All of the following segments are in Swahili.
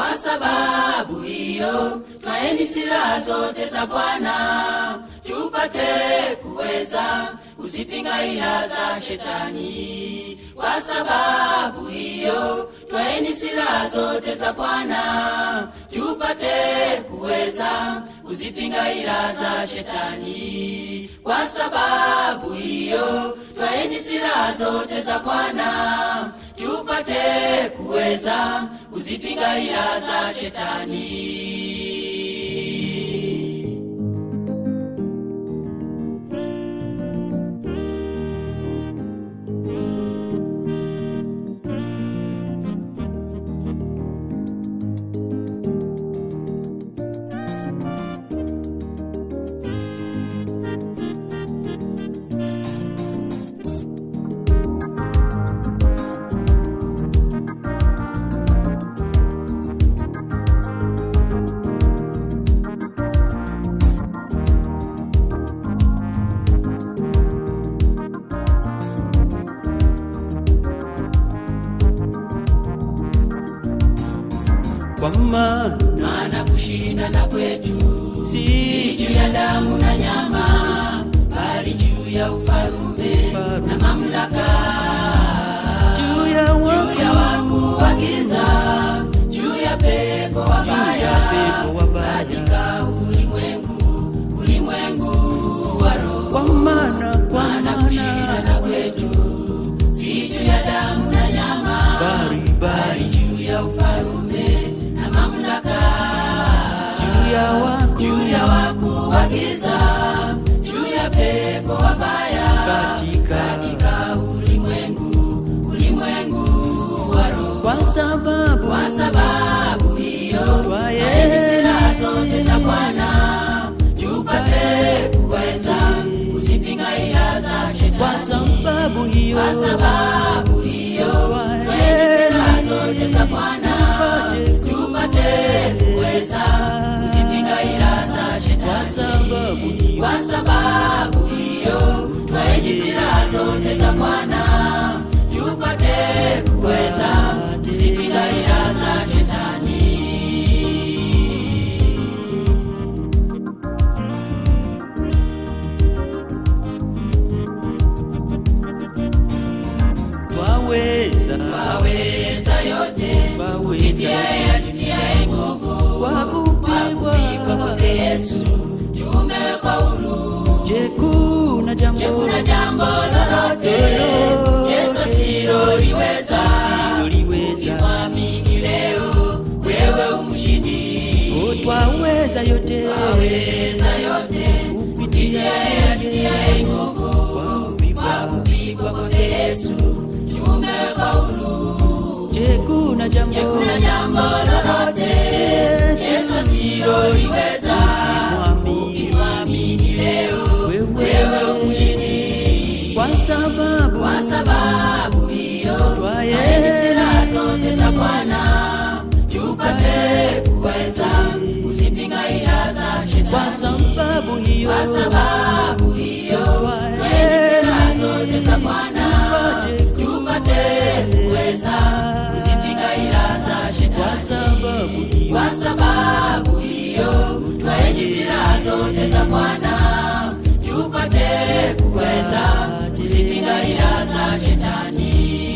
Kwa sababu hiyo, twaeni silaha zote za Bwana tupate kuweza kuzipinga ila za shetani. Kwa sababu hiyo, twaeni silaha zote za Bwana tupate kuweza kuzipinga ila za shetani. Kwa sababu hiyo, twaeni silaha zote za Bwana tupate kuweza kuzipinga ila za shetani. kwa maana maana kushindana kwetu si si juu ya damu na nyama, bali juu ya ufalume Ufalume. na mamlaka, juu ya juu ya wakuu wakuu wa giza, juu ya pepo juu wabaya ya pepo wabaya katika ulimwengu, ulimwengu wa roho. kwa maana kwa Maana maana kushindana kwetu si juu ya damu na nyama, bari bali bari juu ya ufalume na mamlaka juu ya wakuu juu ya wakuu wa giza, juu ya pepo wabaya katika katika ulimwengu, ulimwengu wa roho. kwa sababu Kwa sababu hiyo, Twaye- twaeni silaha zote za Bwana tupate kuweza kuzipinga ila za kwa shetani. sababu hiyo Kwa sababu hiyo, Twaye- twaeni silaha zote za Bwana Tupate tupate kuweza kuzipinga ila za kwa shetani. sababu hiyo Kwa sababu hiyo, twaeni silaha zote za Bwana tupate kuweza kuzipinga ila za shetani. twaweza Waweza yote Waweza kupitia yeye atutiaye nguvu. kwa Kwa kupigwa kupigwa kwake Yesu tumewekwa huru. je kuna jambo Je, kuna jambo lolote Yesu asiloliweza? siloliweza Mwamini leo, wewe umshindi. Oh, twaweza yote Waweza yote kupitia yeye atutiaye nguvu. Kwa kupigwa kwake Yesu tumewekwa huru. je kuna jambo Je, kuna jambo lolote Yesu asiloliweza? mwamini Mwamini leo, wewe umshindi. kwa sababu Kwa sababu hiyo, Twaye- twaeni silaha zote za Bwana tupate kuweza kuzipinga ila za kwa shetani. sababu hiyo Kwa sababu hiyo, Twaye- twaeni silaha zote za Bwana Tupate tupate kuweza kuzipinga ila za kwa shetani. sababu hiyo Kwa sababu hiyo, twaeni silaha zote za Bwana tupate kuweza kuzipinga ila za shetani.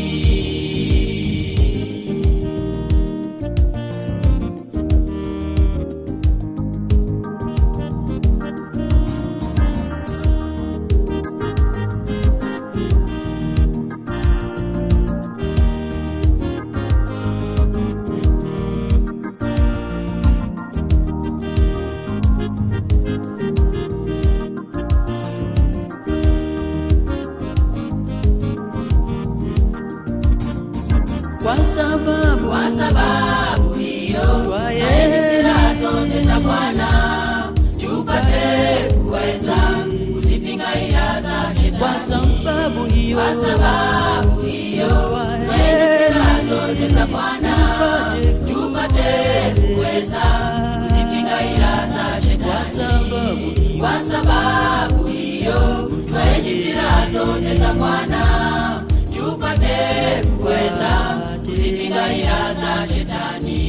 kwa sababu Kwa sababu hiyo, Twaye- twaeni silaha zote za Bwana tupate kuweza kuzipinga ila za kwa shetani. sababu hiyo Kwa sababu hiyo, twaeni silaha zote za Bwana tupate kuweza kuzipinga ila za kwa shetani. sababu hiyo Kwa sababu hiyo, twaeni silaha zote za Bwana tupate kuweza kuzipinga ila za shetani.